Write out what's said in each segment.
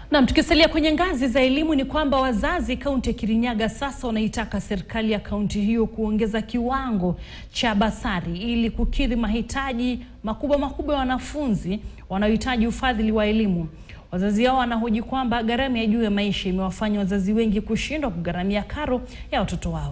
Naam, tukisalia kwenye ngazi za elimu ni kwamba wazazi kaunti ya Kirinyaga sasa wanaitaka serikali ya kaunti hiyo kuongeza kiwango cha basari ili kukidhi mahitaji makubwa makubwa ya wanafunzi wanaohitaji ufadhili wa elimu. Wazazi hao wanahoji kwamba gharama ya juu ya maisha imewafanya wazazi wengi kushindwa kugharamia karo ya watoto wao.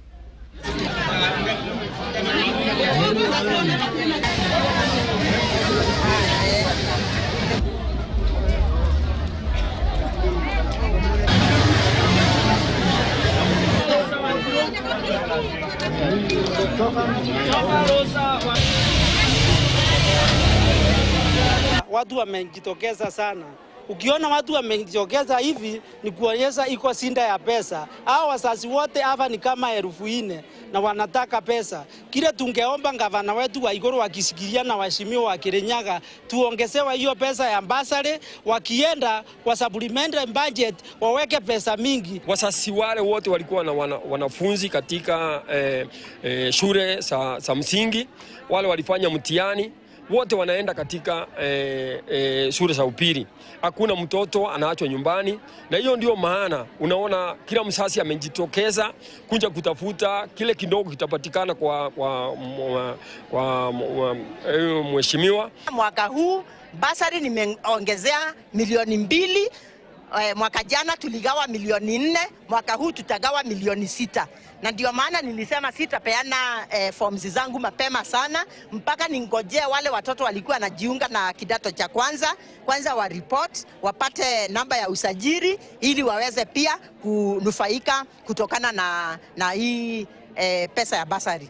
Watu wamejitokeza sana. Ukiona watu wamejitokeza hivi ni kuonyesha iko sinda ya pesa. Hao wazazi wote hapa ni kama elfu nne na wanataka pesa. Kile tungeomba gavana wetu wa Igoro wakisikilia na waheshimiwa wa Kirinyaga tuongezewe hiyo pesa ya basari, wakienda kwa supplementary budget waweke pesa mingi. Wasasi wale wote walikuwa na wana, wanafunzi katika eh, eh, shule za, za msingi, wale walifanya mtihani wote wanaenda katika eh, eh, shule za upili. Hakuna mtoto anaachwa nyumbani, na hiyo ndio maana unaona kila msasi amejitokeza kuja kutafuta kile kidogo kitapatikana kwa, kwa, kwa, kwa, kwa eh, mheshimiwa. Mwaka huu basari nimeongezea milioni mbili. Eh, mwaka jana tuligawa milioni nne, mwaka huu tutagawa milioni sita, na ndio maana nilisema sitapeana eh, forms zangu mapema sana mpaka ningojee wale watoto walikuwa wanajiunga na kidato cha kwanza kwanza wa report wapate namba ya usajili ili waweze pia kunufaika kutokana na, na hii eh, pesa ya basari.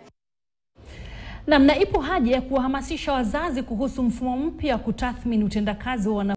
Naam, na ipo haja ya kuwahamasisha wazazi kuhusu mfumo mpya wa kutathmini utendakazi wa wana